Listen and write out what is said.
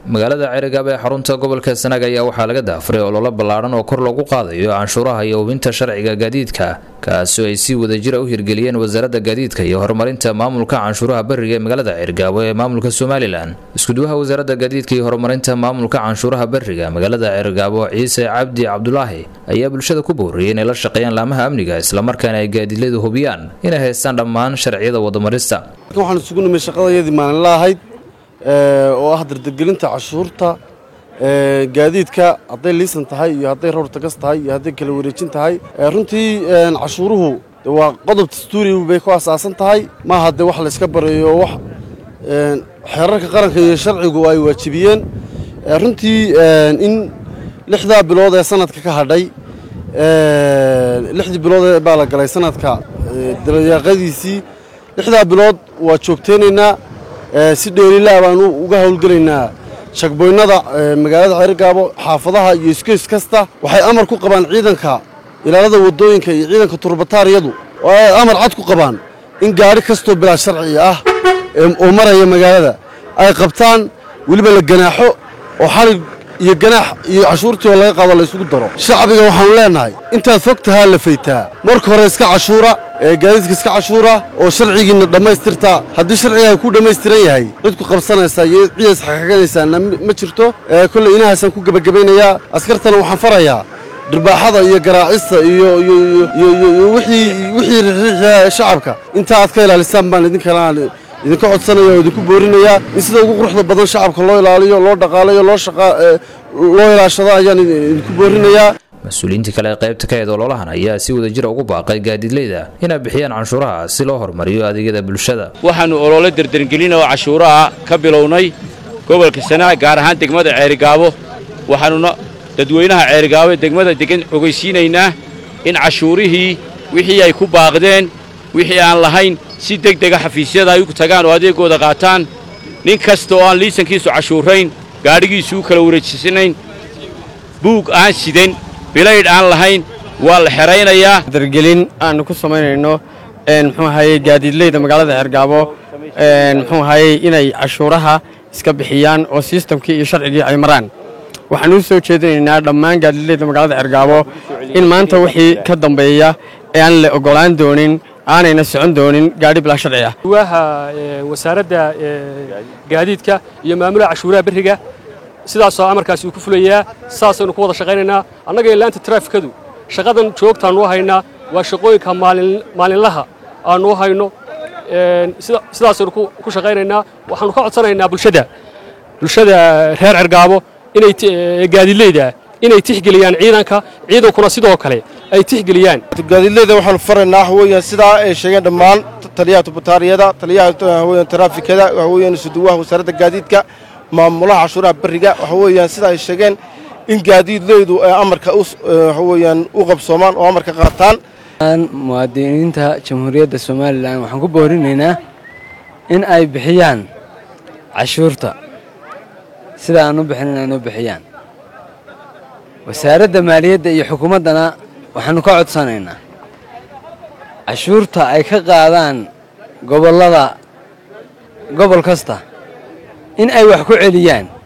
magaalada cerigab ee xarunta gobolka sanaag ayaa waxaa laga daafuray ololo ballaadhan oo kor loogu qaadayo canshuuraha iyo hubinta sharciga gaadiidka kaasoo ay si wadajira u hirgeliyeen wasaaradda gaadiidka iyo horumarinta maamulka canshuuraha bariga ee magaalada cergaabo ee maamulka somalilan iskuduwaha wasaaradda gaadiidka iyo horumarinta maamulka canshuuraha bariga magaalada cergaabo ciise cabdi cabdulaahi ayaa bulshada ku booriyey inay la shaqeeyaan laamaha amniga islamarkaana ay gaadiidladu hubiyaan inay haystaan dhammaan sharciyada wadamarista waxaan isugu nimay shaqadayadii maalinla ahayd oo ah dardargelinta cashuurta gaadiidka hadday liisan tahay iyo hadday rawr tagas tahay iyo hadday kala wareejin tahay runtii cashuuruhu waa qodob dastuuri bay ku asaasan tahay maaha dee wax layska barayo wax xeerarka qaranka iyo sharcigu ay waajibiyeen runtii in lixdaa bilood ee sanadka ka hadhay lixdii bilood baa la galay sanadka dabayaaqadiisii lixdaa bilood waa joogteynaynaa si dheelilaa baanu uga howlgelaynaa shagboynnada magaalada xeergaabo xaafadaha iyo iskeys kasta waxay amar ku qabaan ciidanka ilaalada waddooyinka iyo ciidanka turbataariyadu oo ay amar cad ku qabaan in gaadhi kastoo bilaa sharci ah oo maraya magaalada ay qabtaan weliba la ganaaxo oo xalig iyo ganaax iyo cashuurtii oo laga qaado la isugu daro shacbiga waxaanu leennahay intaad fog tahaa la faytaa marka hore iska cashuura gaadiidka iska cashuura oo sharcigiinna dhammaystirtaa haddii sharcigaa ku dhammaystiran yahay cid ku qabsanaysaa iyo ciidas xaqaganaysaana ma jirto kolley inahaasaan ku gebagabaynayaa askartana waxaan farayaa dhirbaaxada iyo garaacista iyo wixii rixiixa shacabka intaa aad ka ilaalisaan baan idinkana idinka codsanaya oo idinku boorinayaa in sida ugu quruxda badan shacabka loo ilaaliyo loo dhaqaalayo loo loo ilaashado ayaan idinku boorinayaa mas-uuliyiintii kale ee qaybta ka eed ololahan ayaa si wadajira ugu baaqay gaadiidleyda inay bixiyaan canshuuraha si loo horumariyo adeegyada bulshada waxaannu olole dardargelin oo cashuuraha ka bilownay gobolka sanaag gaar ahaan degmada ceerigaabo waxaannuna dadweynaha ceerigaabo ee degmada degan ogeysiinaynaa in cashuurihii wixii ay ku baaqdeen wixii aan lahayn si deg dega xafiisyada ay u tagaan oo adeegooda qaataan nin kasta oo aan liisankiisu cashuurayn gaadhigiisu u kala wareejisanayn buug aan sidan bilaydh aan lahayn waa la xeraynayaa dargelin aanu ku samaynayno muxuu ahaye gaadiidleyda magaalada xergaabo muxuu ahaye inay cashuuraha iska bixiyaan oo sistamkii iyo sharcigii ay maraan waxaan u soo jeedinaynaa dhammaan gaadiidleyda magaalada xergaabo in maanta wixii ka dambeeya ee aan la ogolaan doonin aanayna socon doonin gaadhi bilaa sharci ah duwaha wasaaradda gaadiidka iyo maamulaha cashuuraha berriga sidaasoo amarkaasi uu ku fulayaa saasaynu ku wada shaqaynaynaa annaga ilaanta taraafikadu shaqadan joogtaannu haynaa waa shaqooyinka maalinlaha aannu hayno sidaasaynu ku shaqaynaynaa waxaannu ka codsanaynaa bulshada bulshada reer cergaabo inay gaadiidleyda inay tixgeliyaan ciidanka ciidankuna sidoo kale ay tixgeliyaan gaadiidleyda waxaanu faraynaa waxa weeyaan sidaa ay sheegeen dhammaan taliyaha tubataariyada taliyaha waxa weeyaan taraafikada waxa weeyaan isuduwaha wasaaradda gaadiidka maamulaha cashuuraha beriga waxa weeyaan sida ay sheegeen in gaadiidleydu ay amarka waxa weeyaan u qabsoomaan oo amarka qaataan muwaadiniinta jamhuuriyadda somalilan waxaan ku boorinaynaa in ay bixiyaan cashuurta sida aan u bixin inay u bixiyaan wasaaradda maaliyadda iyo xukuumaddana waxaannu ka codsanaynaa cashuurta ay ka qaadaan gobollada gobol kasta in ay wax ku celiyaan